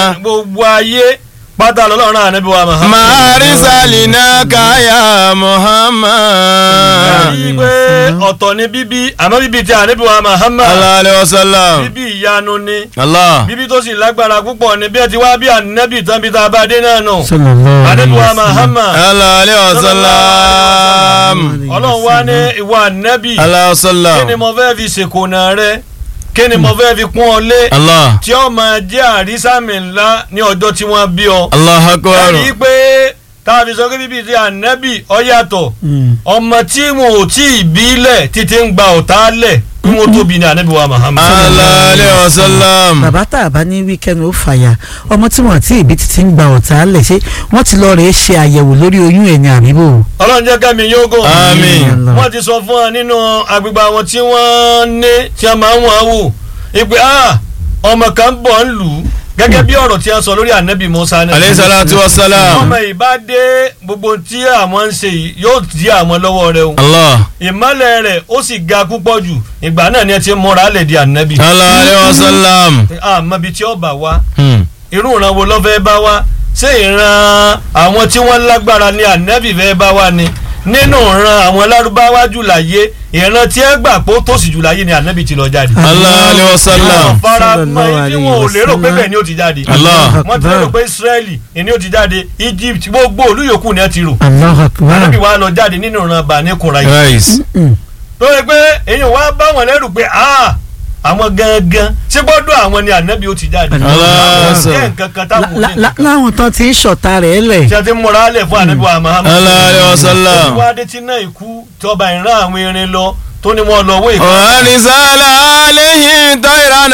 gbogbo ayé pátá lọ́lọ́run náà níbi wa Muhammad. Marisalina kaya Muhammad. Èyí pé ọ̀tọ̀ ni bíbí àmọ́ bíbí ti àníbi wa Muhammad. Allah alayhi wa sallam. bíbí ìyanu ni Allah. bíbí tó sì lágbára púpọ̀ ni bí ẹ ti wá bí ànábì tán bí tá a bá dé náà nù. sallallahu àníbi wa alaihi wasallam. Muhammad. Allah alayhi wa sallam. ọlọ́run wá ní ìwà ànábì. Allah wa kí ni sallam. mo fẹ́ fi ṣèkóná rẹ kí ni mo fẹ́ fi kún ọ lé. Allah. tí ó máa jẹ́ àrísàmì ńlá ní ọjọ́ tí wọ́n bí ọ. Allah akbar. ẹ̀rí pé tá a fi sọ pé bíbí ti ànábì ọ yàtọ̀ Mm. ọmọ tí wọn ò tí ì bí lẹ̀ títí ń gba ọ̀tá lẹ̀ kí wọ́n tóbi ní ànábì wa Muhammad. Allah alayhi wa sallam. bàbá tá a bá ní wíkẹ́ndì ó fàyà ọmọ tí wọ́n àti ìbí títí ń gba ọ̀tá lẹ̀ ṣé wọ́n ti lọ rèé ṣe àyẹ̀wò lórí oyún ẹ̀ ní àbíbò. ọlọ́run jẹ́ kẹ́mi yóò gò. Àmín. wọ́n ti sọ fún wa nínú agbègbè àwọn tí wọ́n ní tí a máa ń wọ́n wò ìpè ah ọmọ kan bọ̀ ń lù ú gẹ́gẹ́ bí ọ̀rọ̀ tí a sọ lórí ànábì Musa náà. alayhi salatu wa salam. ọmọ ìbá dé gbogbo tí àwọn ń ṣe yìí yóò di àwọn lọ́wọ́ rẹ o. Allah. ìmọ̀lẹ̀ rẹ̀ ó sì ga púpọ̀ jù ìgbà náà ni ẹ ti múra lẹ̀ di ànábì. Allah alayhi wa sallam. àmọ́ ibi tí ó bá wá Hmm. irú ìran wo ló fẹ́ bá wá ṣé ìran àwọn tí wọ́n lágbára ni ànábì fẹ́ bá wá ni nínú ìran àwọn lárúbáwá jù láyé ìran tí ẹ gbà pé ó tòṣì jù láyé ni ànábì ti lọ jáde. Allah alayhi wa sallam. àwọn fara mọ́ Sallallahu ibi wọn ò alayhi lérò wa pé sallam. bẹ́ẹ̀ ni ó ti jáde. Allah. wọ́n ti lérò pé Israẹli ni ó ti jáde Egypt gbogbo olú yòókù ni ẹ ti rò. Allahu akbar. ànábì wa lọ jáde nínú ìran Bani Qurayza. Right. Mm. tó yẹ pé èyí wá bá wọn lẹ́rù pé ah àwọn gangan ṣé gbọ́dọ̀ àwọn ni ànábì ó ti jáde. Allah. àwọn jẹ́ nǹkan kan táwọn ò La- ní la- nǹkan. láwọn tán ti ń ṣọ̀tá rẹ̀ lẹ̀. tí a ti múra lẹ̀ fún ànábì wa Muhammad. Allah alayhi wa sallam. wádé tí náà ikú tọba ìran àwọn irin lọ tó ní wọn lọ wé ìkọ́. Warisala alayhi tayran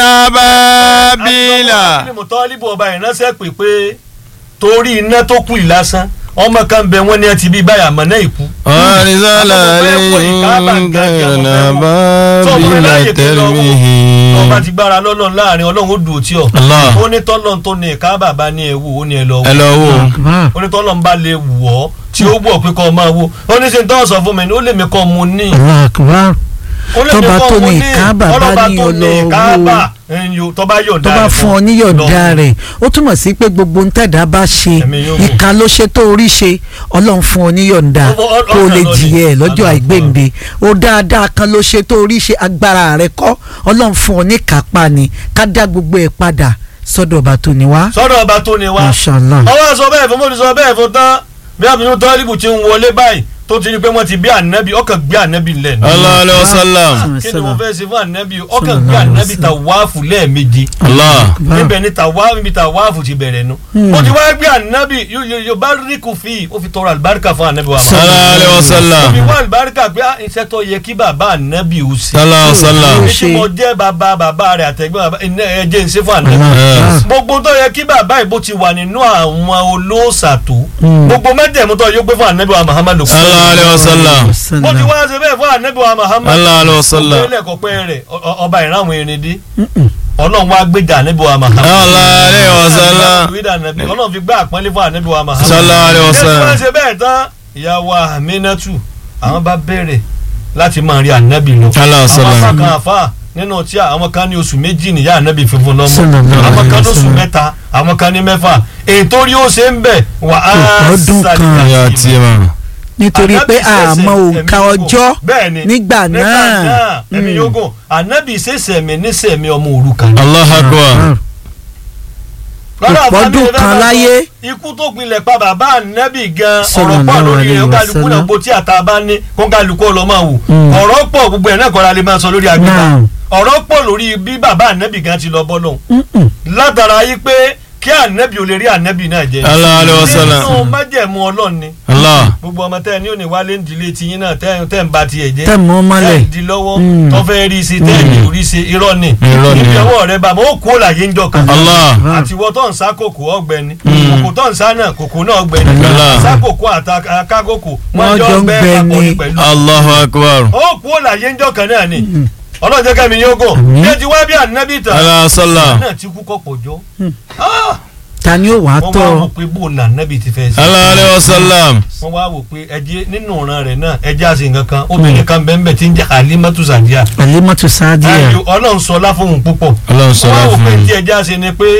ababila. àti mọ̀tọ́líbù ọba ìránṣẹ́ pè pé torí iná tó kù yìí lásán ọmọ kan bẹ wọn ní ẹ ti bí báyà mọ̀ náà ikú. Warisala alayhi tayran ababila tarmihi. ọba ti gbára lọ́lọ́run láàrin ọlọ́run ó dùn ó tí ọ. Allah. ó ní tọ́lọ́run tó ní ìka bàbá ní ẹ̀wù ó ní ẹ lọ Ẹ wò. lọ wò. Akbar. ó ní tọ́lọ́run bá lè wọ̀ ọ́ tí ó wọ̀ pé kọ́ ọ máa wò. ó ní sèǹtọ́ sọ fún mi ní ó lè mi kọ́ mu ní. Allahu akbar. ó lè mi Tọ́ba kọ́ tó mu ní ní. ìka bàbá ọlọ́ba ní tó ní ọlọ́wọ́. ìka bà ẹ̀yìn tọ́ba yọ̀ǹda tó bá rẹ̀ fún ọ níyọ̀ǹda rẹ̀ ó túmọ̀ sí pé gbogbo ń tẹ̀dá bá ṣe Ẹ̀mí yóò gùn. ìka ló ṣe tó orí ṣe ọlọ́run fún ọ níyọ̀ǹda Ó- ó- ó- kó o lè ọ̀kan lọ ni. jìyẹ ẹ̀ lọ́jọ́ Ọ̀kan. àìgbéǹde ó dáadáa kan ló ṣe tó orí ṣe agbára rẹ̀ kọ́ ọlọ́run fún ọ ní kápá ni ká dá gbogbo ẹ̀ padà sọ́dọ̀ ọba tó ní wá. sọ́dọ̀ ọba tó ní wá. Mashallah. ọwọ́ sọ bẹ́ẹ̀ fún mo ti sọ bẹ́ẹ̀ fún tán bí abinú tọ́líbù ti ń wọlé báyìí tó ti ní pé wọ́n ti bí ànábì ọkàn gbé ànábì lẹ̀ ní. Allah alayhi wa sallam. kí ni mo fẹ́ ṣe fún ànábì ọkàn gbé ànábì tàwáàfù lẹ́ẹ̀méje Allah. níbẹ̀ ni tàwáàfù níbi tàwáàfù ti bẹ̀rẹ̀ nu. ó ti wá gbé ànábì yóò bá rí kù fi ó fi tọrọ àlùbáríkà fún ànábì wa. Allah alayhi wa ó sallam. fi wá àlùbáríkà pé ah, iṣẹ́ tó yẹ kí bàbá ànábì ó ṣe. Allah sallam. èmi tí mo jẹ́ bàbá bàbá rẹ̀ àtẹ̀gbọ́n bàbá ẹ̀ jẹ́ ń ṣe fún ànábì Allah. gbogbo tó yẹ kí bàbá ìbò ti wà nínú àwọn olóòṣà tó Mm. gbogbo mẹ́tẹ̀ẹ̀mú tó yẹ pé fún anabi wa muhammadu kú Allah alayhi wa sallam. bó ti wá ṣe bẹ́ẹ̀ fún anabi wa muhammadu Allah alayhi wa sallam. ilé ẹ̀kọ́ pẹ́ rẹ̀ ọ- ọ- ọba ìran àwọn erin dé ọlọ́run wá gbéjà anabi wa muhammadu Allah alayhi wa sallam. ọlọ́run fi gbé àpọ́nlé fún anabi wa muhammadu Sallallahu alayhi wa ṣé tí wọ́n sallam. ṣe bẹ́ẹ̀ tán ìyàwó aminatu àwọn bá bẹ̀rẹ̀ láti máa rí anabi lọ Allah àwọn sallam. apá kan àfa nínú tí àwọn kan ní oṣù méjì nìyá anabi funfun lọ́mọ Sallallahu àwọn alayhi kan wa lóṣù sallam. mẹ́ta àwọn kan ní mẹ́fà ètò rí ó ṣe ń bẹ̀ wà á Ọdún kan. sàlìkà Ya sí i. ti ma. nítorí Ànábì pé ṣẹ̀ṣẹ̀ àmọ́ òǹkà ẹ̀mí yóò ọjọ́ gùn. Bẹ́ẹ̀ni, nígbà náà ẹ̀mí Mm. yóò gùn ànábì ṣẹ̀ṣẹ̀ mi níṣẹ̀ mi ọmọ òrukàn. Allah akbar. Lọ́dọ̀ Ìpọ́dún àfáàmì rẹ̀ kan bá láyé. sọ, ikú tó pinlẹ̀ pa bàbá ànábì gan ọ̀rọ̀ pọ̀ Sallallahu lórí alayhi rẹ̀ wa kálukú náà sallam. bó tí àtà bá ní kó kálukú ọlọ́ máa wò Mm. ọ̀rọ̀ pọ̀ gbogbo ẹ̀ náà kọ́ra lè máa sọ lórí agbègbè Naam. ọ̀rọ̀ pọ̀ lórí bí bàbá ànábì gan ti lọ bọ́ lọ́hùn Mm-mm. látara yí pé kí ànábì ò lè rí ànábì náà jẹ Allah alayhi wa sallam. nínú májẹ̀mú ọlọ́run ni Allah. gbogbo ọmọ tẹ́ ẹ ní òní wálé ń dilé tiyín náà tẹ́ tẹ́ ń ba tiẹ̀ jẹ́ tẹ̀ mọ́ mọ́lẹ̀ tẹ́ ń di lọ́wọ́ Mm. tó fẹ́ rí sí tẹ́ ẹ̀ ní orí sí irọ́ ni Irọ́ ni. ibi ọwọ́ rẹ bá mọ́ ó kú òlàyé ń jọ kan Allah. àti ìwọ tó ń sá kòkó ọ̀gbẹ́ni kòkó tó ń sá náà kòkó náà ọ̀gbẹ́ni Allah. sá kòkó àtàkákòkó Wọ́n jọ ń ọgbẹ́ gbẹ papọ̀ ni. ní pẹ̀lú Allahu akbar. ó kú òlàyé ń jọ kan náà ni ọlọ́jọ́ kẹ́mi yóò gò Àmín. bí ẹ ti wá bí ànábì tán Allah sallam. náà ti kú kọ́pọ̀ jọ ta ni ó wàá wọ́n tọ́ wá ọ? wò pé bó la ànábì ti fẹ́ sí Allah alayhi wa sallam. wọ́n wá wò pé ẹjẹ́ nínú ọ̀ràn rẹ̀ náà ẹjẹ́ àti nǹkan kan obìnrin kan bẹ́ẹ̀ bẹ́ẹ̀ ti ń jẹ́ Halimatu Sadiya Alimatu Sadiya. ayò ọlọ́run sọ láfóhùn púpọ̀ Ọlọ́run sọ wọ́n wá wò láfún pé mi. tí ẹjẹ́ àti ni pé